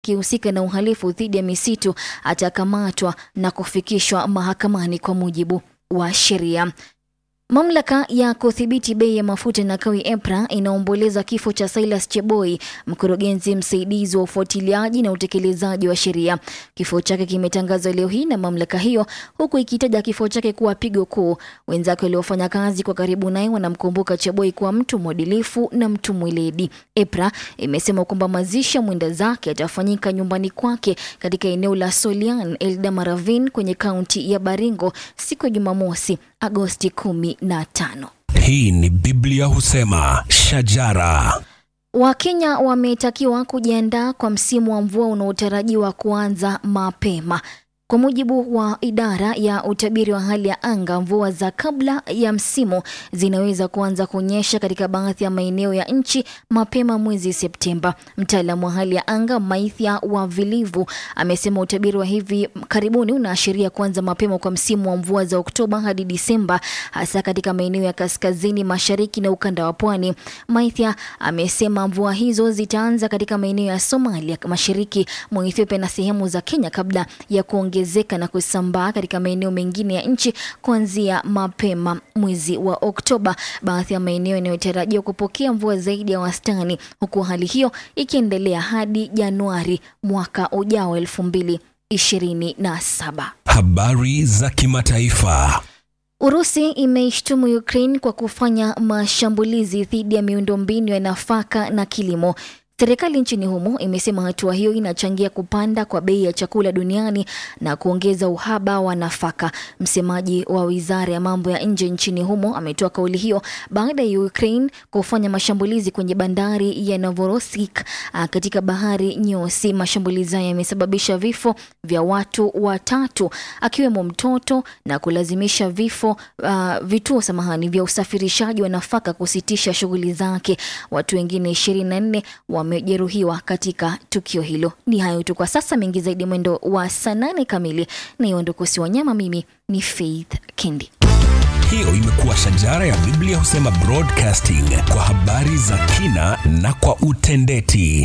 atakayehusika na uhalifu dhidi ya misitu atakamatwa na kufikishwa mahakamani kwa mujibu wa sheria. Mamlaka ya kudhibiti bei ya mafuta na kawi EPRA inaomboleza kifo cha Silas Cheboi, mkurugenzi msaidizi wa ufuatiliaji na utekelezaji wa sheria. Kifo chake kimetangazwa leo hii na mamlaka hiyo, huku ikitaja kifo chake kuwa pigo kuu. Wenzake waliofanya kazi kwa karibu naye wanamkumbuka Cheboi kuwa mtu mwadilifu na mtu mweledi. EPRA imesema kwamba mazishi ya mwenda zake yatafanyika nyumbani kwake katika eneo la Solian Eldamaravin kwenye kaunti ya Baringo siku ya Jumamosi Agosti kumi na tano. Hii ni Biblia husema shajara. Wakenya wametakiwa kujiandaa kwa msimu wa mvua unaotarajiwa kuanza mapema. Kwa mujibu wa idara ya utabiri wa hali ya anga, mvua za kabla ya msimu zinaweza kuanza kunyesha katika baadhi ya maeneo ya nchi mapema mwezi Septemba. Mtaalamu wa hali ya anga Maithia wa Vilivu amesema utabiri wa hivi karibuni unaashiria kuanza mapema kwa msimu wa mvua za Oktoba hadi Disemba, hasa katika maeneo ya kaskazini mashariki na ukanda wa pwani. Maithia amesema mvua hizo zitaanza katika maeneo ya Somalia, mashariki mwa Ethiopia na sehemu za Kenya kabla ya kuongeza ongezeka na kusambaa katika maeneo mengine ya nchi kuanzia mapema mwezi wa Oktoba. Baadhi ya maeneo yanayotarajiwa kupokea mvua zaidi ya wastani, huku hali hiyo ikiendelea hadi Januari mwaka ujao elfu mbili ishirini na saba. Habari za kimataifa. Urusi imeishtumu Ukraine kwa kufanya mashambulizi dhidi ya miundombinu ya nafaka na kilimo. Serikali nchini humo imesema hatua hiyo inachangia kupanda kwa bei ya chakula duniani na kuongeza uhaba wa nafaka. Msemaji wa wizara ya mambo ya nje nchini humo ametoa kauli hiyo baada ya Ukraine kufanya mashambulizi kwenye bandari ya Novorossiysk katika bahari Nyeusi. Mashambulizi hayo yamesababisha vifo vya watu watatu akiwemo mtoto na kulazimisha vifo uh, vituo samahani vya usafirishaji wa nafaka kusitisha shughuli zake. Watu wengine 24 wamejeruhiwa katika tukio hilo. Ni hayo tu kwa sasa, mengi zaidi mwendo wa saa nane kamili. Na iondokosi wanyama, mimi ni Faith Kendi. Hiyo imekuwa shajara ya Biblia husema broadcasting kwa habari za kina na kwa utendeti.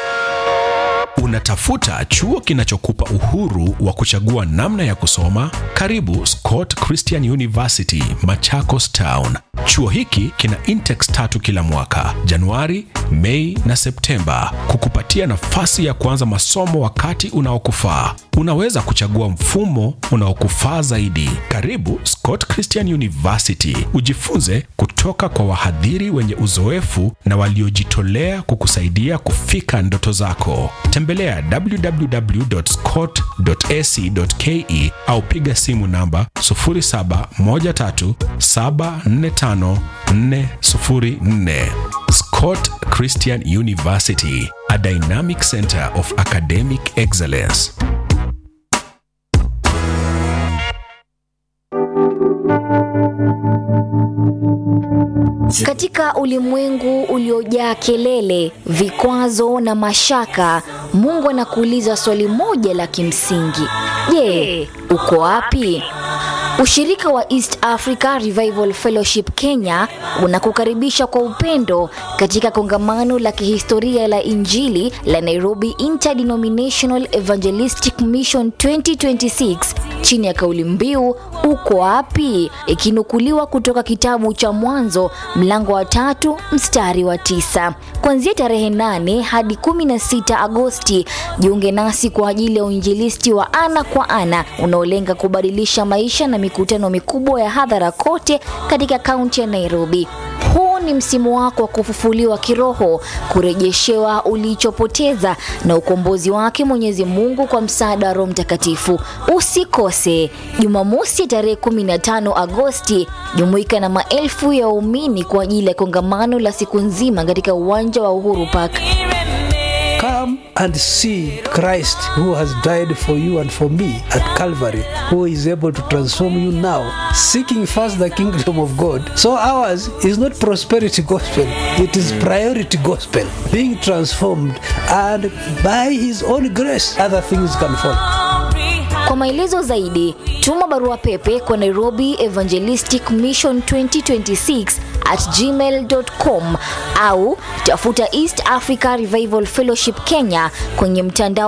Unatafuta chuo kinachokupa uhuru wa kuchagua namna ya kusoma? Karibu Scott Christian University, Machakos Town. Chuo hiki kina intex tatu kila mwaka, Januari, Mei na Septemba, kukupatia nafasi ya kuanza masomo wakati unaokufaa. Unaweza kuchagua mfumo unaokufaa zaidi. Karibu Scott Christian University, ujifunze kutoka kwa wahadhiri wenye uzoefu na waliojitolea kukusaidia kufika ndoto zako. Tembelea www.scott.ac.ke au piga simu namba 0713745404. Scott Christian University, a dynamic center of academic excellence. Katika ulimwengu uliojaa kelele, vikwazo na mashaka, Mungu anakuuliza swali moja la kimsingi: Je, uko wapi? Ushirika wa East Africa Revival Fellowship Kenya unakukaribisha kwa upendo katika kongamano la kihistoria la Injili la Nairobi Interdenominational Evangelistic Mission 2026 chini ya kauli mbiu uko wapi, ikinukuliwa kutoka kitabu cha Mwanzo mlango wa tatu mstari wa tisa. Kuanzia tarehe 8 hadi 16 Agosti, jiunge nasi kwa ajili ya uinjilisti wa ana kwa ana unaolenga kubadilisha maisha na mikutano mikubwa ya hadhara kote katika kaunti ya Nairobi. Huu ni msimu wako wa kufufuliwa kiroho, kurejeshewa ulichopoteza na ukombozi wake Mwenyezi Mungu kwa msaada wa Roho Mtakatifu. Usikose Jumamosi tarehe 15 Agosti, jumuika na maelfu ya waumini kwa ajili ya kongamano la siku nzima katika uwanja wa Uhuru Park. Come and see Christ who has died for you and for me at Calvary, who is able to transform you now, seeking first the kingdom of God. So ours is not prosperity gospel, it is priority gospel, being transformed, and by his own grace, other things can follow. Kwa maelezo zaidi, tuma barua pepe kwa Nairobi Evangelistic Mission 2026 at gmail.com au tafuta East Africa Revival Fellowship Kenya kwenye mtandao